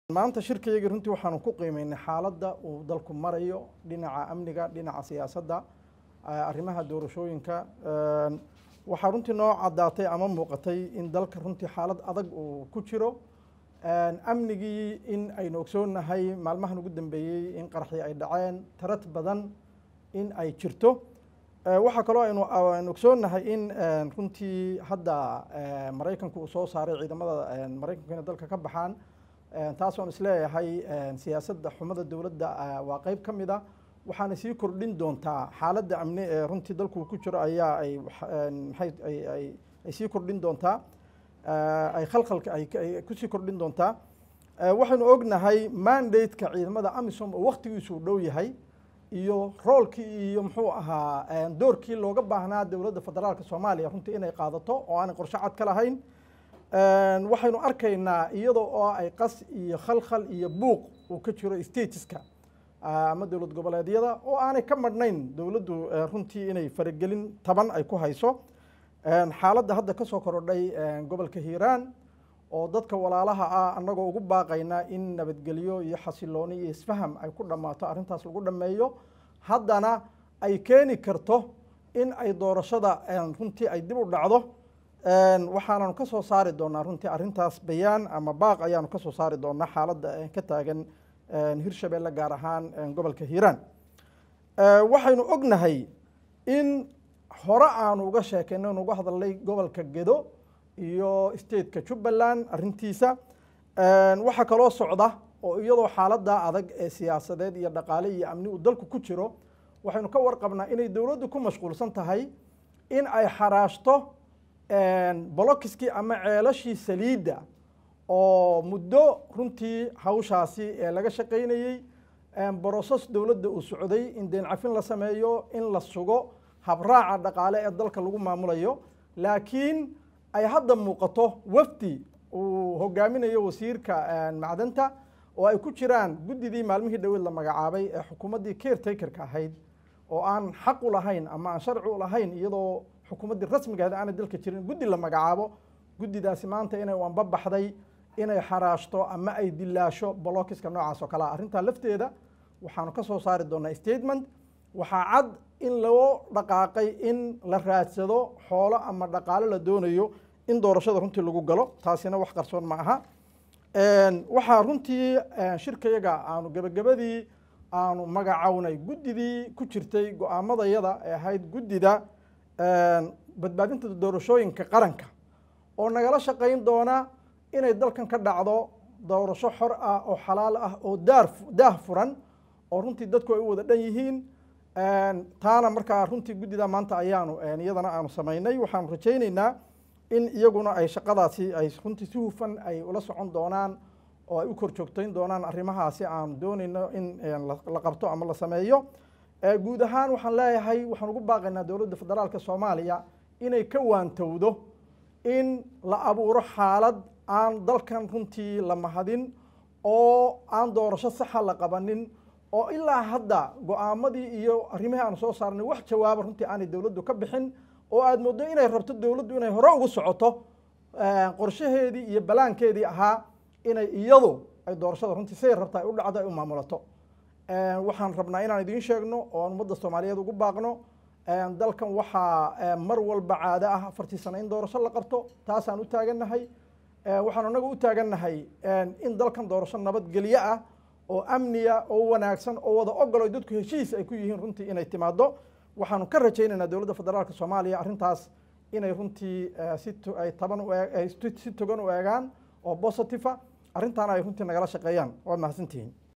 maanta shirkayagii runtii waxaanu ku qiimeynay xaaladda uu dalku marayo dhinaca amniga dhinaca siyaasadda arrimaha doorashooyinka waxaa runtii noo caddaatay ama muuqatay in dalka runtii xaalad adag uu ku jiro amnigii in aynu ogsoonnahay maalmahan ugu dambeeyey in qaraxii ay dhaceen tarad badan in ay jirto waxaa kaloo aynu aynu ogsoonnahay in runtii hadda maraykanku uu soo saaray ciidamada maraykanku inay dalka ka baxaan taas oon isleeyahay siyaasadda xumada dowladda waa qeyb ka mid a waxaana sii kordhin doontaa xaaladda amni ee runtii dalku ku jiro ayaa ay maxay ay ay sii kordhin doontaa ay khalkhalka ay kusii kordhin doontaa waxaynu ognahay mandate-ka ciidamada amisom oo waktigiisu u dhow yahay iyo roolkii iyo muxuu ahaa doorkii looga baahnaa dowladda federaalka soomaaliya runtii inay qaadato oo aanay qorshe cad ka lahayn waxaynu arkaynaa iyadoo oo ay qas iyo khalkhal iyo buuq uu ka jiro stateska ama dowlad goboleedyada oo aanay ka madhnayn dowladdu runtii inay faragelin taban ay ku hayso xaaladda hadda ka soo korodhay gobolka hiiraan oo dadka walaalaha ah annagoo ugu baaqayna in nabadgelyo iyo xasilooni iyo isfaham ay ku dhammaato arrintaas lagu dhammeeyo haddana ay keeni karto in ay doorashada runtii ay dib u dhacdo waxaananu ka soo saari doonaa runtii arrintaas bayaan ama baaq ayaanu ka soo saari doonaa xaaladda ka taagan hirshabeelle gaar ahaan gobolka hiiraan waxaynu ognahay in hore aanu uga sheekayno inu uga hadalnay gobolka gedo iyo stateka jubbaland arrintiisa waxaa kaloo socda oo iyadoo xaaladda adag ee siyaasadeed iyo dhaqaale iyo amni uu dalku ku jiro waxaynu ka warqabnaa inay dowladdu ku mashquulsan tahay in ay xaraashto bolokiskii ama ceelashii saliidda oo muddo runtii hawshaasi ee laga shaqaynayey broses dowladda uu socday in deen cafin la sameeyo in la sugo habraaca dhaqaale ee dalka lagu maamulayo laakiin ay hadda muuqato wafdi uu hogaaminayo wasiirka macdanta oo ay ku jiraan guddidii maalmihii dhaweed la magacaabay ee xukuumaddii caretakerka ahayd oo aan xaq u lahayn ama aan sharci u lahayn iyadoo xukuumaddii rasmigaheed aanay dalka jirin guddi la magacaabo guddidaasi maanta inay wanba baxday inay xaraashto ama ay dilaasho bolokiska noocaas oo kale ah arrintaa lafteeda waxaanu ka soo saari doonaa statement waxaa cad in loo dhaqaaqay in la raadsado xoolo ama dhaqaale la doonayo in doorashada runtii lagu galo taasina wax qarsoon ma aha waxaa runtii shirkayaga aanu gebagabadii aanu magacownay guddidii ku jirtay go-aamadayada ee ahayd guddida badbaadinta doorashooyinka qaranka oo nagala shaqayn doona inay dalkan ka dhacdo doorasho xor ah oo xalaal ah oo daar daah furan oo runtii dadku ay u wada dhan yihiin taana markaa runtii guddida maanta ayaanu iyadana aanu samaynay waxaanu rajaynaynaa in iyaguna ay shaqadaasi ay runtii si hufan ay ula socon doonaan oo ay u kor joogtayn doonaan arrimahaasi aanu doonayno in la qabto ama la sameeyo guud ahaan waxaan leeyahay waxaan ugu baaqaynaa dowladda federaalka soomaaliya inay ka waantowdo in la abuuro xaalad aan dalkan runtii la mahadin oo aan doorasho saxa la qabanin oo ilaa hadda go-aamadii iyo arrimihii aanu soo saarnay wax jawaaba runtii aanay dowladdu ka bixin oo aada mooddo inay rabto dowladdu inay hore ugu socoto qorshaheedii iyo balaankeedii ahaa inay iyadu ay doorashada runtii siday rabta ay u dhacdo ay u maamulato waxaan rabnaa inaan idiin sheegno oo aan ummadda soomaaliyeed ugu baaqno dalkan waxaa mar walba caado ah afartii sano in doorasho la qabto taasaan u taagannahay waxaan anaga u taagannahay in dalkan doorasho nabadgelyo ah oo amniya oo wanaagsan oo wada ogolo dadku heshiis ay ku yihiin runtii inay timaado waxaanu ka rajaynaynaa dowladda federaalka soomaaliya arrintaas inay runtii si ay taban si togan u eegaan oo positive ah arrintaana ay runtii nagala shaqeeyaan waad mahadsantihiin